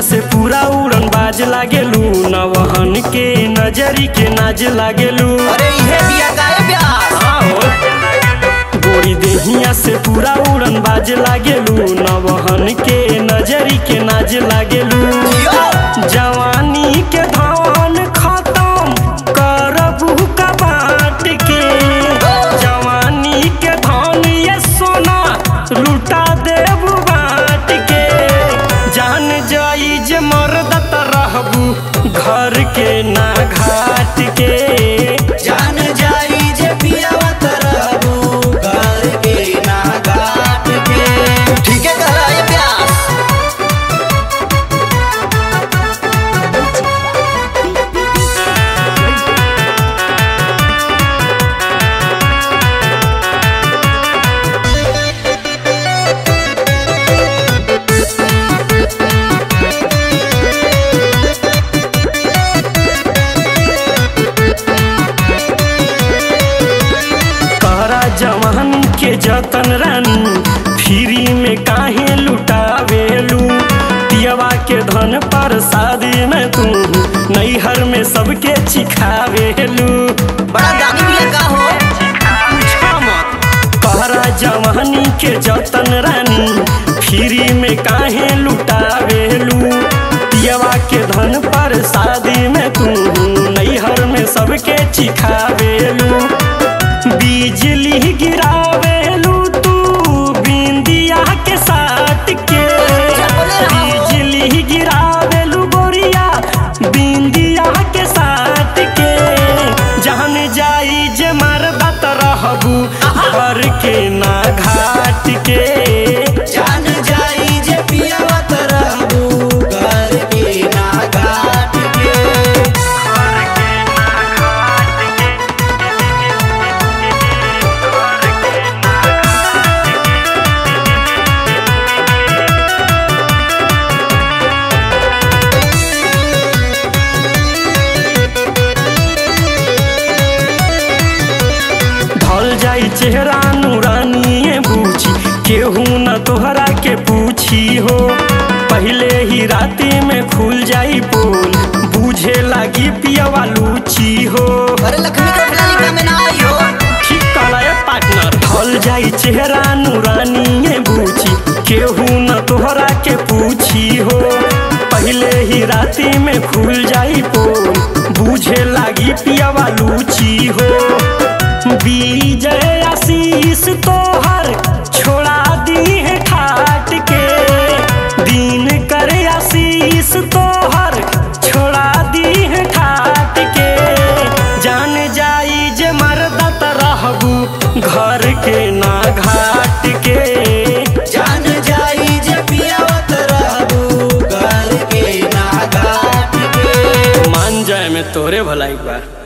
से पूरा उड़न बाज लागेलू नवहन के नजरी के नाज लागेलू अरे इहे बिया गाए ब्यास गोरी देहिया से पूरा उड़न बाज लागेलू नवहन के नजरी के नाज लागेलू जियो जवानी के धान खत्म करबू का बाट के जवानी के धान ये सोना लुटा देबू बाट के जान जाई जे मर्द त रहबू घर के ना घाट के जान जाई जे पियावा तरबू घर के ना घाट के ठीक है कहला ये ब्यास कहरा जवान के जतन रानी फ्री में काहे लुटावेलू पियवा के धन पर शादी में तू नैहर में सबके चिखावेलू बड़ा गानी बिया का हो कहरा जवानी के जतन रानी फ्री में काहे लुटावेलू पियवा के धन पर शादी में तू नैहर में सबके चिखावेलू बिजली गिरावेलू तू बिंदिया के साथ के बिजली गिरावेलू गोरिया बिंदिया के साथ के जहन जाई जे मरदा त रहबू घर के ना घाट के जान जाई जे पियावा तरबू घर के ना घाट के ढल जाई चेहरा नूरानिए बूझी केहू न तोहरा के पूछी हो पहले ही राती में खुल जाई पोल बूझे लागी पियवा लूची हो अरे लक्ष्मी का फिलहाल में ना आई हो ठीक कहला ए पार्टनर ढल जाई चेहरा नूरानिए बूझी केहू न तोहरा के पूछी हो पहले ही राती में खुल जाई पोल बूझे लागी पियवा लूची हो विजय आशीष तोहर छोड़ा दी है ठाट के दिन करे आशीष तोहर छोड़ा दी है ठाट के जान जाई जे मरदा त रहबू घर के ना घाट के जान जाई जे पियावा तरबू घर के ना घाट के मान जाए में तोरे भलाई बा